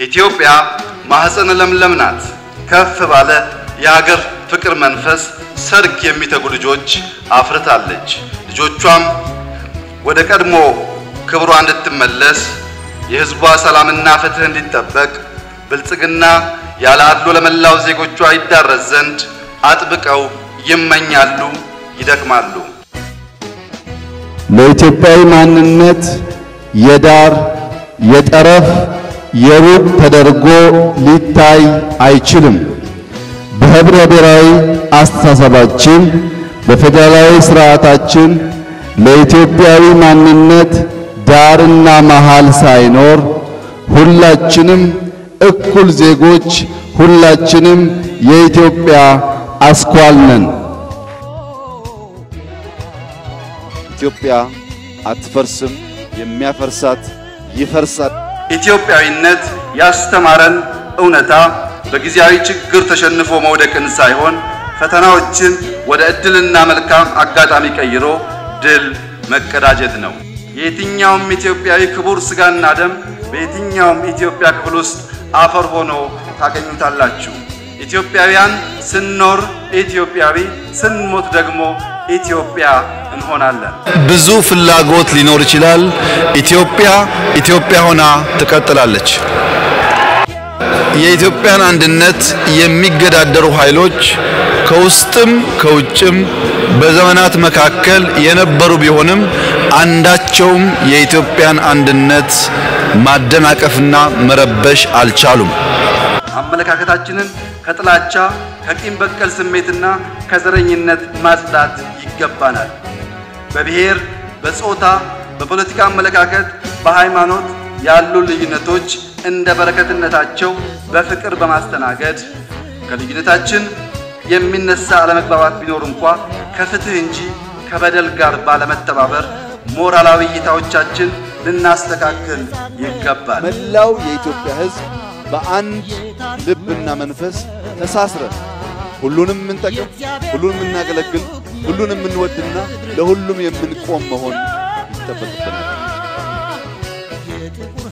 ኢትዮጵያ ማኅፀነ ለምለም ናት። ከፍ ባለ የሀገር ፍቅር መንፈስ ሰርክ የሚተጉ ልጆች አፍርታለች። ልጆቿም ወደ ቀድሞ ክብሯ እንድትመለስ የሕዝቧ ሰላምና ፍትሕ እንዲጠበቅ ብልጽግና ያለ አድሎ ለመላው ዜጎቿ ይዳረስ ዘንድ አጥብቀው ይመኛሉ፣ ይደክማሉ። ለኢትዮጵያዊ ማንነት የዳር የጠረፍ የሩቅ ተደርጎ ሊታይ አይችልም። በህብረ ብሔራዊ አስተሳሰባችን በፌዴራላዊ ስርዓታችን ለኢትዮጵያዊ ማንነት ዳርና መሃል ሳይኖር ሁላችንም እኩል ዜጎች፣ ሁላችንም የኢትዮጵያ አስኳል ነን። ኢትዮጵያ አትፈርስም፣ የሚያፈርሳት ይፈርሳል። ኢትዮጵያዊነት ያስተማረን እውነታ በጊዜያዊ ችግር ተሸንፎ መውደቅን ሳይሆን ፈተናዎችን ወደ ዕድልና መልካም አጋጣሚ ቀይሮ ድል መቀዳጀት ነው። የየትኛውም ኢትዮጵያዊ ክቡር ሥጋና ደም በየትኛውም ኢትዮጵያ ክፍል ውስጥ አፈር ሆኖ ታገኙታላችሁ። ኢትዮጵያውያን ስንኖር ኢትዮጵያዊ፣ ስንሞት ደግሞ ኢትዮጵያ እንሆናለን። ብዙ ፍላጎት ሊኖር ይችላል። ኢትዮጵያ ኢትዮጵያ ሆና ትቀጥላለች። የኢትዮጵያን አንድነት የሚገዳደሩ ኃይሎች ከውስጥም ከውጭም በዘመናት መካከል የነበሩ ቢሆንም አንዳቸውም የኢትዮጵያን አንድነት ማደናቀፍና መረበሽ አልቻሉም። አመለካከታችንን ከጥላቻ ከቂም በቀል ስሜትና ከዘረኝነት ማጽዳት ይገባናል። በብሔር፣ በጾታ፣ በፖለቲካ አመለካከት፣ በሃይማኖት ያሉ ልዩነቶች እንደ በረከትነታቸው በፍቅር በማስተናገድ ከልዩነታችን የሚነሳ አለመግባባት ቢኖር እንኳ ከፍትህ እንጂ ከበደል ጋር ባለመተባበር ሞራላዊ እይታዎቻችን ልናስተካክል ይገባል። መላው የኢትዮጵያ ሕዝብ በአንድ ልብና መንፈስ ተሳስረን ሁሉንም የምንጠቅም፣ ሁሉንም የምናገለግል፣ ሁሉንም የምንወድና ለሁሉም የምንቆም መሆን ይጠበቅብናል።